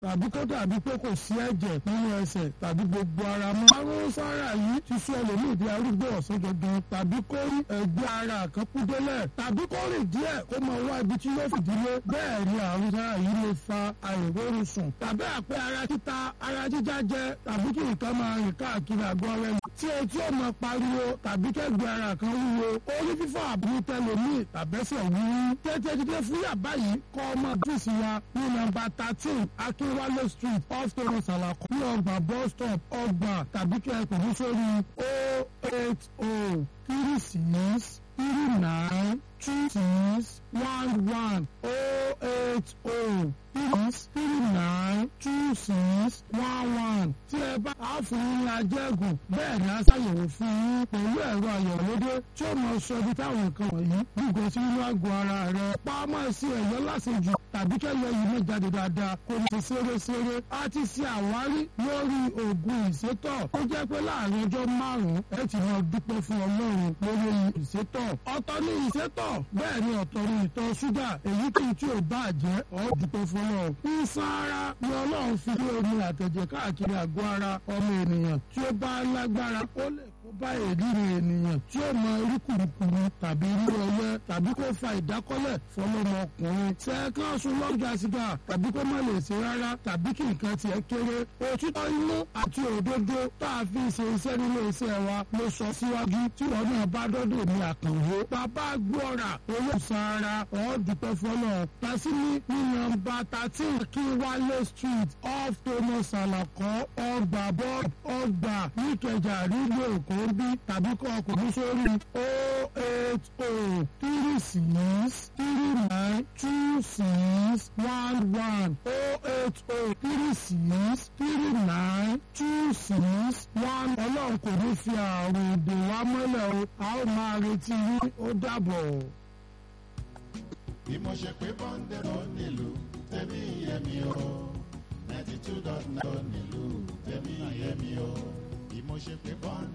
tàbí kó dàbí pé kò sí ẹ̀jẹ̀ nínú ẹsẹ̀ tàbí gbogbo ara mọ́. àrùn sára yìí ti sọ ẹlòmíì di arúgbó ọ̀sán dandan tàbí kó rí ẹgbẹ́ ara kan kú délẹ̀ tàbí kó rìn díẹ̀ kó máa wá ibi tí yóò fìdílé bẹ́ẹ̀ ni àrùn sára yìí lè fa àìrórun sùn tàbí àpẹ ara títa ara jíjá jẹ tàbí kí nǹkan máa rìn káàkiri àgọ́ rẹ̀ tí etí ò máa pariwo tàbí kẹ́gbẹ́ ara kan wúwo orí fífọ́ àbúrú tẹlomi tàbẹ́sẹ̀ wúwú tètè dídé fúyà báyìí kọ́ ọmọ ọ́fíìsì wa ní nọ́mbà thirteen akínwálé street off toros alako ní ọgbà bus stop ọgbà tàbí kí ẹ pè ní sórí o eight o three six three nine two six one one o eight o three three nine two six one one tí ẹ bá a fún yín ní ajẹ́gùn bẹ́ẹ̀ ni a ṣàyẹ̀wò fún yín pẹ̀lú ẹ̀rọ àyẹ̀wòdé tí ó máa sọ ibi táwọn nǹkan wọ̀nyí gbígbó sí inú àgọ́ ara rẹ̀ pamọ́ sí ẹ̀yọ́ lásìjù tàbí kẹ́lẹ́ yìí má jáde dáadáa kò ní ṣeré-ṣeré a ti ṣe àwárí lórí oògùn ìsétọ̀ ó jẹ́ pé láàrin ọjọ́ márùn-ún ẹ ti máa dúpẹ́ fún ọlọ́run lórí ìsétọ̀ ọ̀tọ̀ ní ìsétọ̀ bẹ́ẹ̀ ni ọ̀tọ̀ ní ìtọ̀ ṣúgà èyí kì í tí ò bá jẹ́ ọ́ dúpẹ́ fún ọlọ́run ìsan ara ni ọlọ́run fi lé omi àtẹ̀jẹ̀ káàkiri àgọ́ ara ọmọ ènìyàn tí ó bá lágbára ó lè kó bá èríri ènìyàn tí ó mọ orí kùrukùru tàbí irú ọyẹ tàbí kó fa ìdákọ́lẹ̀ fọlọ́mọ ọkùnrin sẹ́ẹ̀kan sun lọ́jà sìgá tàbí kó má lè ṣe rárá tàbí kí nǹkan tiẹ̀ kéré òtítọ́ inú àti òdodo tá a fi ṣe iṣẹ́ nílé iṣẹ́ wa ló sọ síwájú tí wọn náà bá dọ́dọ̀ ní àkànwó bàbá gbọ́ra owó sara ọ̀ọ́dúpẹ́ fọlọ́ tasimi ní nọ́mbà thirteen Akínwálé street off Thomas Alakọ ọgbà bọ́ọ̀d ọgbà níkẹjà rígbò èkó bí tàbí kọ́ ọkùnrin sórí o eight o three six three nine two six one one o eight o three six three nine two six one ọlọ́run kò ní fi àrùn èdè wa mọ́lẹ̀ o a ó máa retí yín ó dàbọ̀. bí mo ṣe pé bọ́ńdẹ̀rọ̀ nílùú tẹ̀mí yẹmi o ninety two dot nine nílùú tẹ̀mí yẹmi o bí mo ṣe pé bọ́ńdẹ̀rọ̀.